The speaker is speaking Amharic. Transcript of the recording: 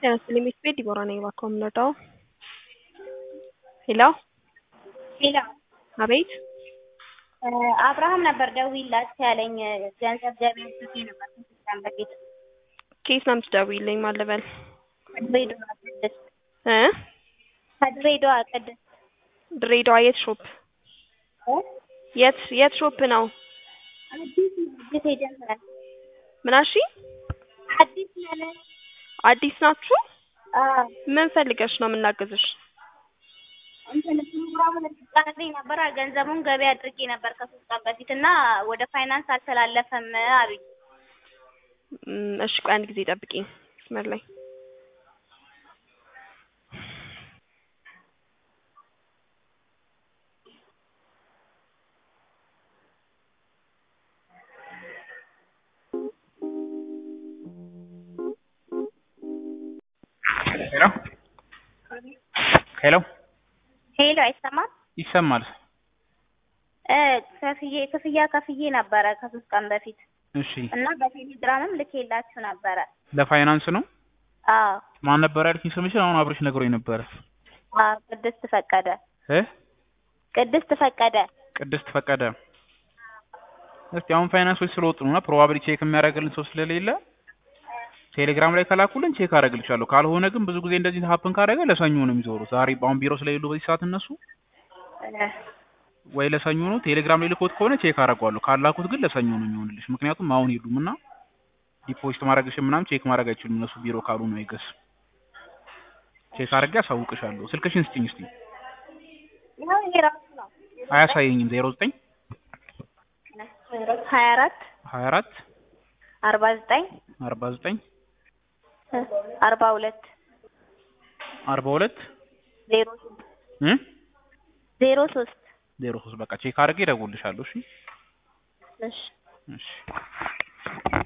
ጤና ይስጥልኝ ቤት ቤት ዲቦራ ነኝ። እባክዎ የምንወደው ሄሎ ሄሎ አቤት አብርሃም ነበር ደውይላት ያለኝ ገንዘብ ገቢ አድርጌ ነበር ከስድስት ቀን በፊት ከየት ነው የምትደውይልኝ? ማን ልበል ከድሬዳዋ ቅድስት እ ከድሬዳዋ ቅድስት ድሬዳዋ የት ሾፕ እ የት የት ሾፕ ነው? አዲስ አዲስ ኤጀንት ነን ምን አልሽ? አዲስ ነን አዲስ ናችሁ? አዎ ምን ፈልገሽ ነው የምናግዝሽ? እንትን ፕሮግራሙን ልትቀርልኝ ነበር ገንዘቡን ገቢ አድርጌ ነበር ከሶስት ቀን በፊት እና ወደ ፋይናንስ አልተላለፈም አሉኝ እም፣ እሺ ቆይ አንድ ጊዜ ጠብቂኝ መስመር ላይ ሄሎ ሄሎ ሄሎ አይሰማም ይሰማል። እ ከፍዬ ክፍያ ከፍዬ ነበረ ከሶስት ቀን በፊት እሺ እና በቴሌግራምም ልኬላችሁ ነበረ ለፋይናንስ ነው። አዎ ማን ነበር ያልሽኝ ስምሽን? አሁን አብረሽ ነግሮኝ ነበረ። አዎ ቅድስት ፈቀደ እ ቅድስት ፈቀደ ቅድስት ፈቀደ። እስቲ አሁን ፋይናንሶች ስለወጡ ነው እና ፕሮባብሊ ቼክ የሚያደርግልን ሰው ስለሌለ ቴሌግራም ላይ ከላኩልን ቼክ አደርግልሻለሁ። ካልሆነ ግን ብዙ ጊዜ እንደዚህ ሀፕን ካደረገ ለሰኞ ነው የሚዞሩት። ዛሬ አሁን ቢሮ ስለሌሉ በዚህ ሰዓት እነሱ እ ወይ ለሰኞ ነው። ቴሌግራም ላይ ልኮት ከሆነ ቼክ አደርገዋለሁ። ካላኩት ግን ለሰኞ ነው የሚሆንልሽ። ምክንያቱም አሁን ሄዱም እና ዲፖዚት ማድረግሽ ምናምን ቼክ ማድረግ አይችሉም እነሱ ቢሮ ካሉ ነው አይገስ ቼክ አድርጌ አሳውቅሻለሁ። ስልክሽን ስጭኝ እስቲ። ያው ይሄ ራሱ ነው አያሳየኝም። ዜሮ ዘጠኝ ሀያ አራት ሀያ አራት አርባ ዘጠኝ አርባ ዘጠኝ አርባ ሁለት አርባ ሁለት ዜሮ እ ዜሮ ሶስት ዜሮ ሶስት በቃ ቼክ አድርጌ እደውልልሻለሁ። እሺ እሺ እሺ